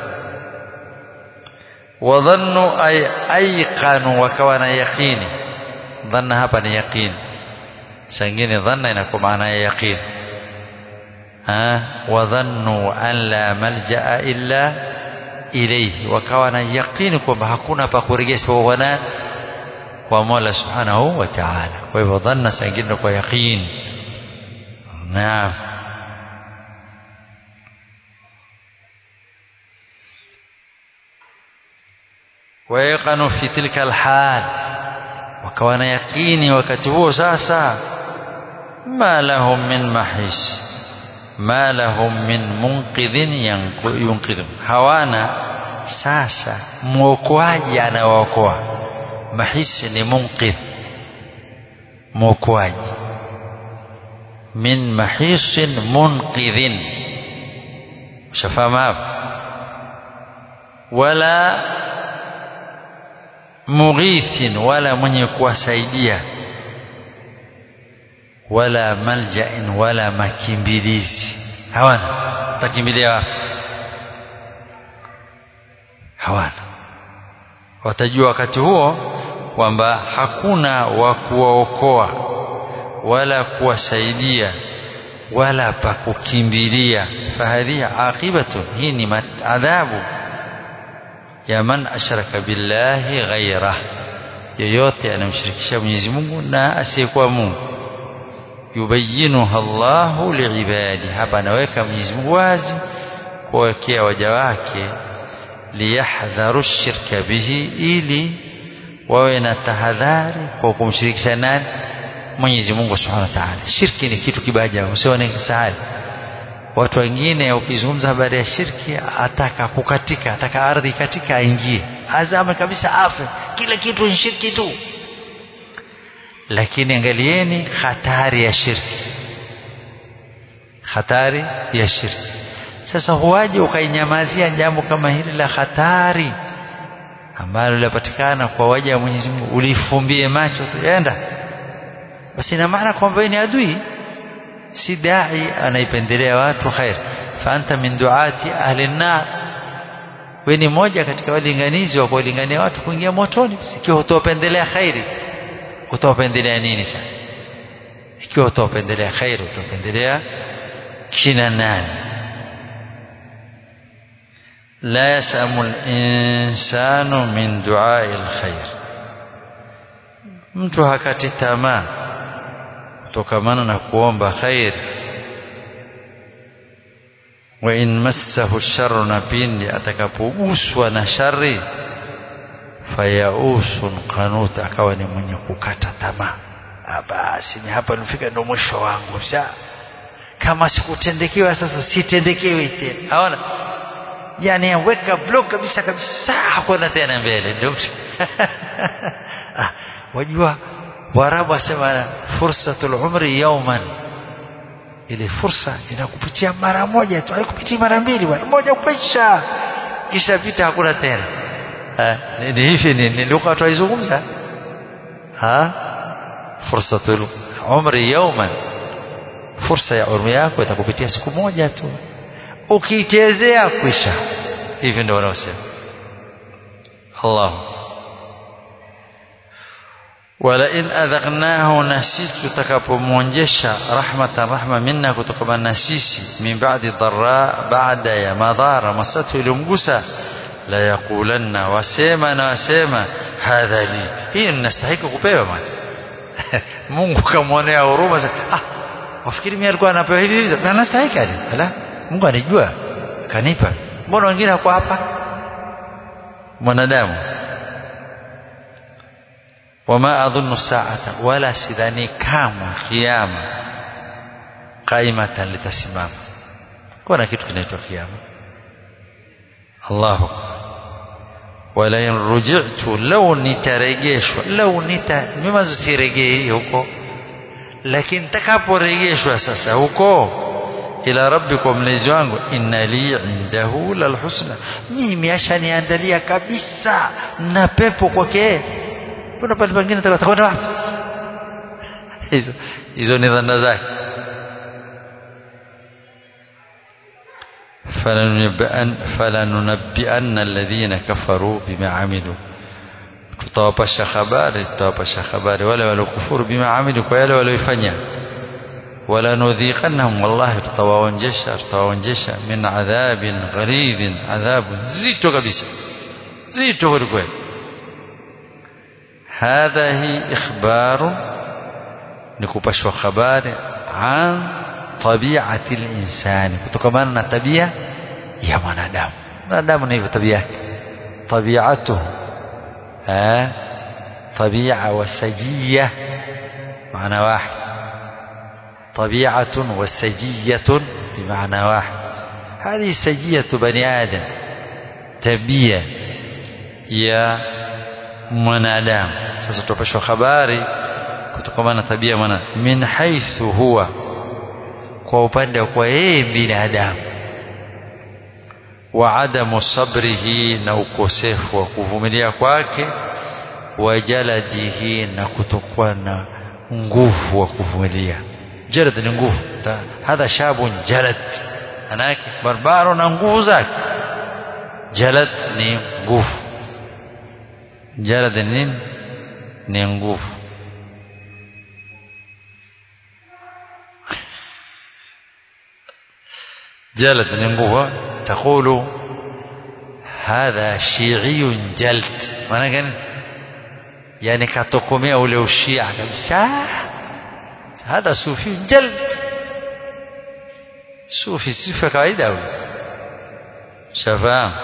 wadhannu ay ayqanu wakawa na yaqini dhanna hapa ni yaqini sangine dhanna inakuwa maana ya yaqini ah wadhannu an la malja'a illa ilayhi wakawa na yaqini kwamba hakuna pa kurejesha wana kwa Mola Subhanahu wa Ta'ala kwa hivyo dhanna sangine kwa yaqini naam ويقنوا في تلك الحال wakawa na yakini wakati huo sasa ma lahum min mahis ma lahum min munqidhin yunqidhum hawana sasa mwokoaji anawaokoa mahisi ni munqidh mwokoaji min mahisin munqidhin ushafahamu hapo wala mughithin wala mwenye kuwasaidia wala maljain wala makimbilizi hawana watakimbilia wapi hawana watajua wakati huo kwamba hakuna wa kuwaokoa wala kuwasaidia wala pa kukimbilia fahadhihi aqibatu hii ni adhabu ya man ashraka billahi ghairah yoyote anamshirikisha Mwenyezi Mungu na asiyekuwa Mungu yubayinuha Allahu liibadi hapa anaweka Mwenyezi Mungu wazi kuwekea waja wake liyahdharu shirka bihi ili wawe na tahadhari kwa kumshirikisha nani Mwenyezi Mungu Subhanahu wa Ta'ala shirki ni kitu kibaya usione sahali watu wengine ukizungumza habari ya shirki ataka kukatika ataka ardhi katika aingie azame kabisa afe kila kitu ni shirki tu lakini angalieni hatari ya shirki hatari ya shirki sasa huwaje ukainyamazia jambo kama hili la hatari ambalo linapatikana kwa waja wa Mwenyezi Mungu ulifumbie macho tuenda basi ina maana kwamba ni adui si dai anaipendelea watu khair fa anta min duati ahli an-nar wewe ni moja katika walinganizi wa kuwalingania watu kuingia motoni ikiwa utawapendelea khairi utawapendelea nini sasa ikiwa utawapendelea khairi utawapendelea kina nani la yasamu al-insanu min duai al-khair mtu hakati tamaa kutokamana na kuomba khair wa in massahu sharru na pindi atakapoguswa na shari fayausun qanut akawa ni mwenye kukata tamaa basi ni hapa nifika ndo mwisho wangu sha kama sikutendekewa sasa sitendekewi tena haona yani weka block kabisa kabisa hakuna tena mbele ndio ah, wajua Waarabu wasema fursatul umri yawman, ile fursa inakupitia mara moja tu, haikupitii mara mbili bwana, moja kupisha kisha pita, hakuna tena. Ni hivi ni, ni lugha tuaizungumza ha fursatul umri yawman, fursa ya umri yako itakupitia siku moja tu, ukiichezea kwisha. Hivi ndio wanaosema Allahu walain adhaqnahu na sisi tutakapomwonjesha rahmatan rahma minna kutokana na sisi min ba'di dharra baada ya madhara masatu ilimgusa la yaqulanna wasema na wasema hadha li hii ninastahili kupewa bwana Mungu kamwonea huruma ah wafikiri mimi alikuwa anapewa hivi hivi na nastahili aje ala Mungu anijua kanipa mbona wengine wako hapa mwanadamu wama adhunnu saata wala sidhani kamwe kiyama qaimatan litasimama kuna kitu kinaitwa kiyama Allahu wala in ruji'tu law nitarejeshwa law nita mimi siregei huko lakini takaporejeshwa sasa huko ila rabbikum mlezi wangu inna li indahu lalhusna mimi ashaniandalia kabisa na pepo kwake kuna pale pengine atakwenda wapi hizo hizo ni dhana zake فلننبئن الذين كفروا بما عملوا tutawapasha habari tutawapasha habari wale waliokufuru bima amilu kwa yale walioifanya wala nudhiqannahum wallahi tutawaonjesha tutawaonjesha min adhabin gharidhin adhabu zito kabisa zito kweli kweli hadha hi ikhbaru ni kupashwa habari an tabiati linsani kutokamana na tabia ya mwanadamu mwanadamu na hivyo tabia yake tabiatuhu طبيعة وسجية معنى واحد طبيعة وسجية بمعنى واحد هذه سجية بني آدم تبية يا mwanadamu sasa tupashwa habari kutokana na tabia mwana min haithu huwa kwa upande wa kwa yeye binadamu wa adamu sabrihi na ukosefu wa kuvumilia kwake wa jaladihi na kutokuwa na nguvu wa kuvumilia jalad ni nguvu hadha shabun jalad manake barbaro na nguvu zake jalad ni nguvu jalad ni nini ni nguvu jalad ni nguvu تقول هذا شيعي جلد maana gani yani katokomea ule ushia kabisa hadha sufi jald sufi sifa kawaida huyo shafaam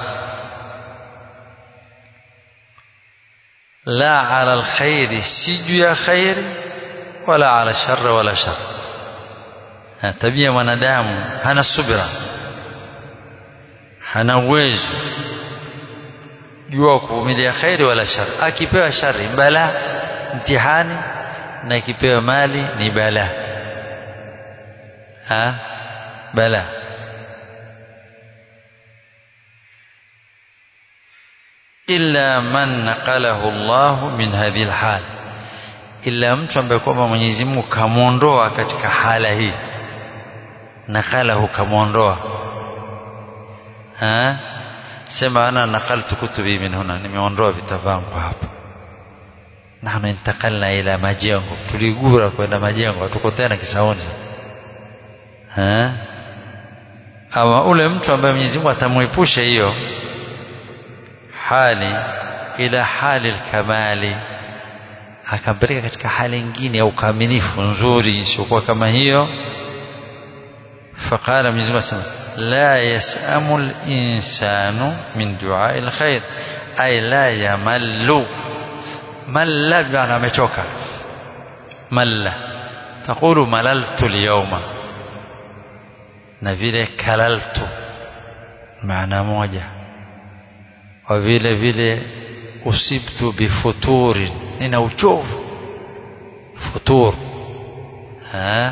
la ala alkhairi si juu ya khairi wala ala shar wala shar tabia mwanadamu hana subira hana uwezo jua kuvumilia khairi wala shari akipewa shari bala mtihani na akipewa mali ni bala ha bala illa man naqalahu Allah min hadhihi alhal illa mtu ambaye kwamba Mwenyezi Mungu kamwondoa katika hala hii naqalahu kamwondoa ha sema ana nakaltu kutubi min huna nimeondoa vitabu vangu hapa nahnu intakalna ila majengo tuligura kwenda majengo hatuko tena kisaoni ha ama ule mtu ambaye Mwenyezi Mungu atamwepusha hiyo hali ila hali kamali akampeleka katika hali nyingine ya ukamilifu nzuri isiyokuwa kama hiyo faqala Mwenyezi Mungu asema لا يسأم الإنسان من دعاء الخير أي لا يمل مل بمعنى مشوكا مل تقول مللت اليوم na vile kalaltu maana moja wa vile vile usibtu bifuturin nina uchovu futur ha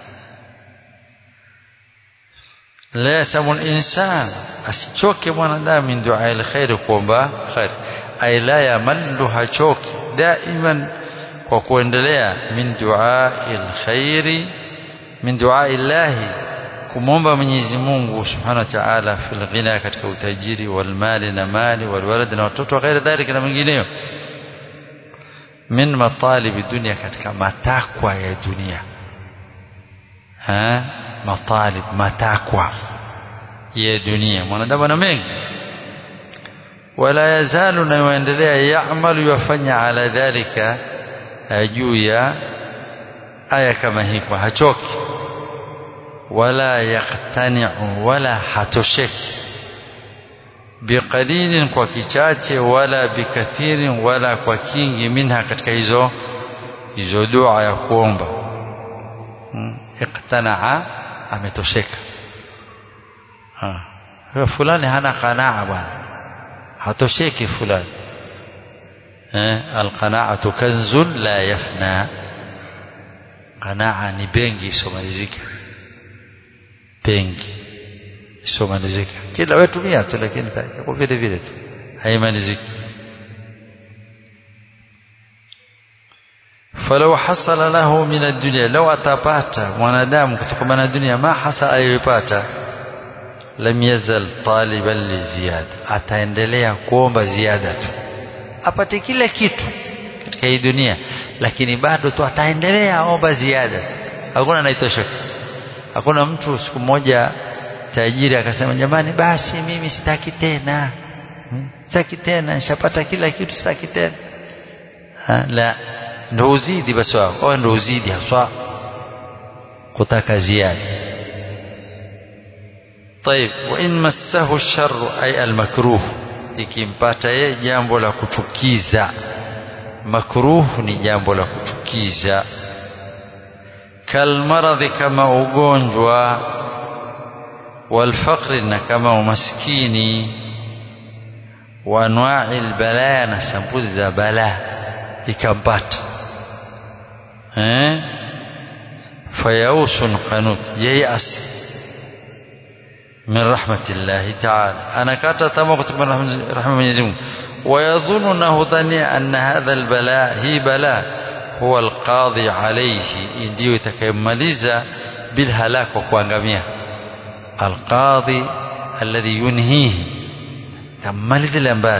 la yasamu linsan asichoke mwanadamu min duaa lkhairi kuomba khairi ay la yamallu hachoki daiman kwa kuendelea min duaa lkhairi min duaa llahi kumwomba Mwenyezi Mungu Subhanahu wa Ta'ala fil ghina katika utajiri wal mali na mali wal walad na watoto wa ghairi dhalika na mengineyo min matalibi dunia katika matakwa ya dunia ha matalib matakwa ya dunia mwanadamu ana mengi wala yazalu na yuendelea yaamalu yafanya ala dhalika juu ya aya kama hii kwa hachoki wala yaqtani'u wala hatosheki biqalilin kwa kichache wala bikathirin wala kwa kingi minha katika hizo hizo dua ya kuomba hmm. iqtana'a ametosheka ha fulani hana qanaa bwana hatosheki fulani eh alqana'atu kanzun la yafna qanaa ni bengi isomalizika bengi isomalizika kila wewe tumia tu lakini kwa vile vile tu haimaliziki falau hasala lahu min ad-dunya law atapata mwanadamu kutokana na dunia ma hasa aliyopata lam yazal taliban li ziyada ataendelea kuomba ziada tu apate kila kitu katika hii dunia lakini bado tu ataendelea omba ziada hakuna anaitosha hakuna mtu siku moja tajiri akasema jamani basi mimi sitaki tena sitaki tena nishapata kila kitu sitaki tena ha, la ndo uzidi basi wao ndo uzidi haswa kutaka ziada طيب وإن مسه الشر أي المكروه ikimpata yeye jambo la kuchukiza makruh ni jambo la kuchukiza kalmaradhi kama ugonjwa walfaqri na kama umaskini wa anwa'i albalaya na sampuzi za balaa ikampata eh fayausun qanut yayas min rahmatillahi ta'ala anakata tamaa kutoka rahma Mwenyezi Mungu ويظن انه ظني ان هذا البلاء هي بلاء هو القاضي عليه ndio itakayomaliza bilhalak wa kuangamia alqadhi alladhi yunhihi tamaliza lambali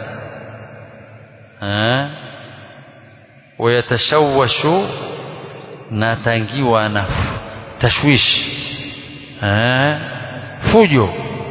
eh wayatashawashu na tangiwa na tashwish eh fujo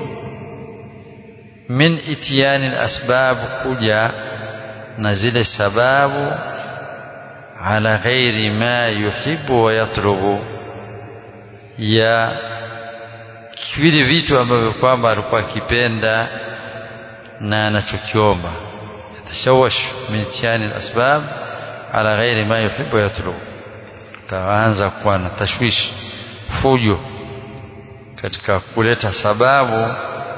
min itiyani asbab kuja na zile sababu ala ghairi ma yuhibbu wa yatlubu ya vile vitu ambavyo kwamba alikuwa akipenda na anachokiomba yatashawash min itiyani asbab ala ghairi ma yuhibbu wa yatlubu taanza kuwa na tashwishi fujo katika kuleta sababu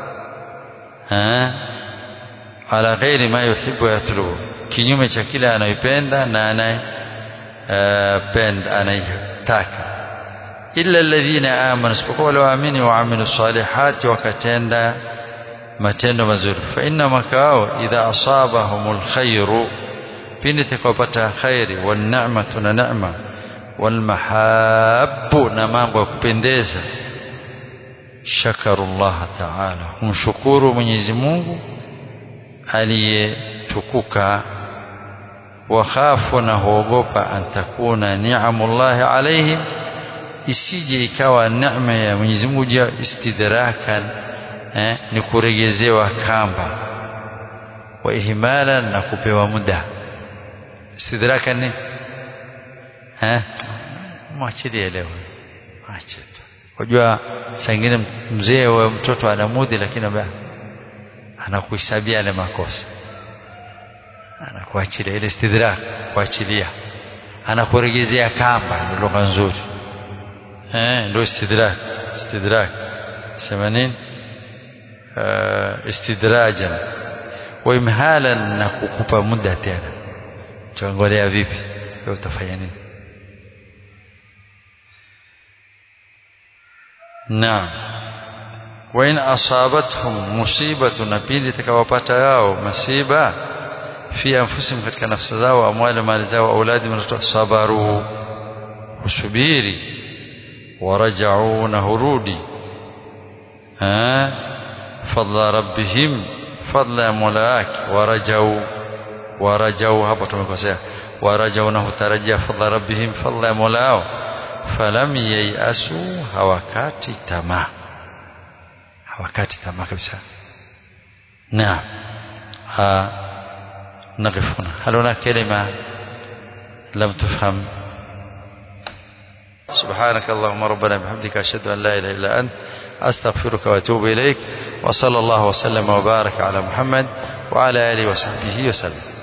ala ghairi ma yuhibbu yatlubu kinyume cha kile anayopenda na anayependa anayetaka illa alladhina amanu isipokuwa wale waamini waamilu salihati wakatenda matendo mazuri fa inna makao idha asabahumul khairu pindi takapata khairi wan ni'matu na neema wal mahabbu na mambo ya kupendeza shakaru Allah ta'ala kumshukuru Mwenyezi Mungu aliyetukuka wakhafu na huogopa antakuna ni'amullahi alaihim isije ikawa neema ya Mwenyezi Mungu ja istidrakan eh, ni kuregezewa kamba wa ihmalan na kupewa muda istidrakan ni eh mwachilie leo acha Unajua saa ingine mzee wa mtoto anamudhi lakini anakuhesabia yale makosa. Anakuachilia ile istidrak kuachilia. Anakuregezea kamba ndio lugha nzuri. Eh ndio istidrak istidrak. Sema nini? Uh, istidrajan wa imhalan na kukupa muda tena. Tuangalia vipi? Wewe utafanya nini? نعم وإن أصابتهم مصيبة نبيل تكوابات yao masiba في أنفسهم katika nafsi zao amwali mali zao auladi watoto sabaru usubiri warajau na hurudi ha fadla rabbihim fadla ya mola wake warajau warajau hapo tumekosea warajau na hutarajia fadla rabbihim fadla ya mola wao falam yayasu hawakati tamaa hawakati tamaa kabisa naam نقف هنا هل هناك كلمة لم تفهم سبحانك اللهم ربنا بحمدك أشهد أن لا إله إلا أنت أستغفرك وأتوب إليك وصلى الله وسلم وبارك على محمد وعلى آله وصحبه وسلم